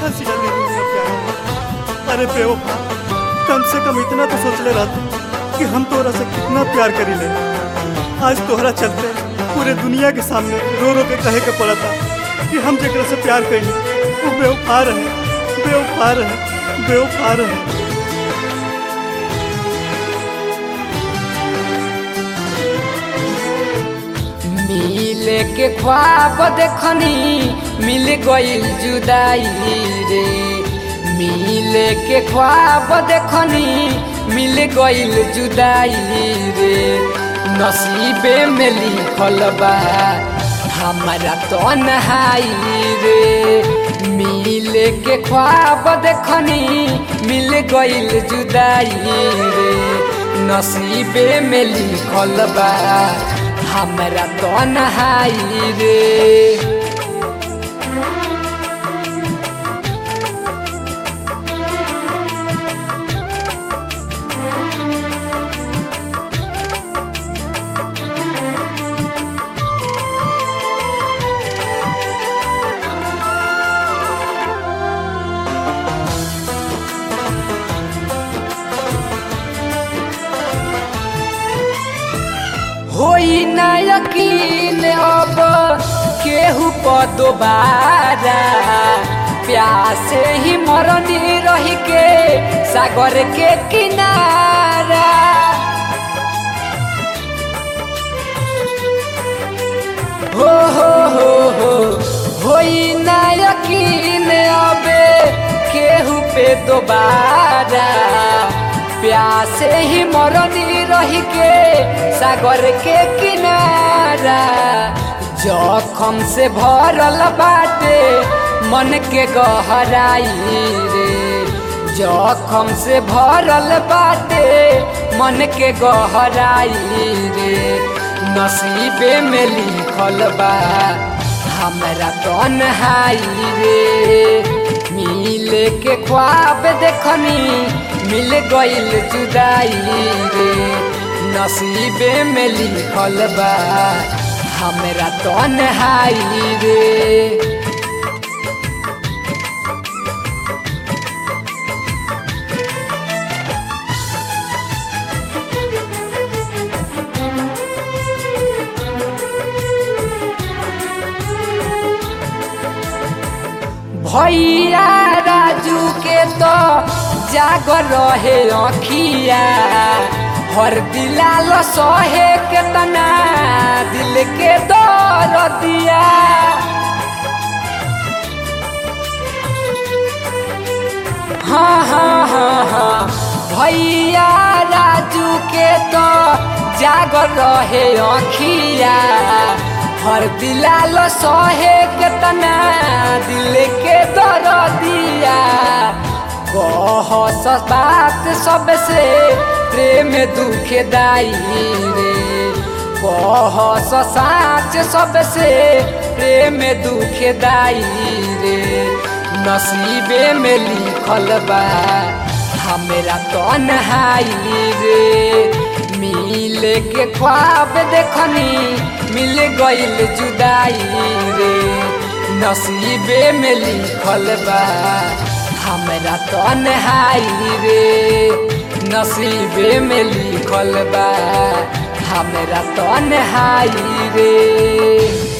हंसिया ले लूंगा प्यार अरे बेवफा कम से कम इतना तो सोच ले रहा कि हम तोरा से कितना प्यार करी ले आज तोहरा चलते पूरे दुनिया के सामने रो रो के कहे के पड़ा था कि हम जेकरा से प्यार करी वो बेवफा रहे बेवफा रहे बेवफा रहे मिले के ख्वाब देखनी मिल गईल जुदाई रे मिले के ख्वाब देखनी मिल गईल जुदाई रे नसीबे में लिखल बा हमारा तन्हाई रे मिले के ख्वाब देखनी मिल गईल जुदाई रे नसीबे में लिखल बा हमरा तन्हाई रे होई ना यकीन अब केहू पर दोबारा प्यासे ही मरनी रही के सागर के किनारा हो हो हो हो होई ना यकीन अबे केहू पे दोबारा प्यासे ही मरनी रही के सागर के किनारा जखम से भरल बाटे मन के गहराई रे जखम से भरल बाटे मन के गहराई रे नसीबे में लिखल बा हमरा तन्हाई रे मिले के ख्वाब देखनी मिल गईल जुदाई रे नसीबे में लिखल बा हमरा तन्हाई रे भैया राजू के तो जागर रहे अखिया हर दिलाल सहे के तना दिल के दर दिया हाँ हाँ हाँ हाँ भैया राजू के तो जागर रहे अखिया हर दिलाल सहे के तना दिल के दर दिया कह बात सबसे प्रेम दुखे दाई रे कह साच सबसे प्रेम दुखे दाई रे नसीबे में लिखल बा हमरा तन्हाई रे मिले के ख्वाब देखनी मिल गईल जुदाई रे नसीबे में लिखल बा हमरा तन्हाई रे नसीबे में लिखल बा हमरा तन्हाई रे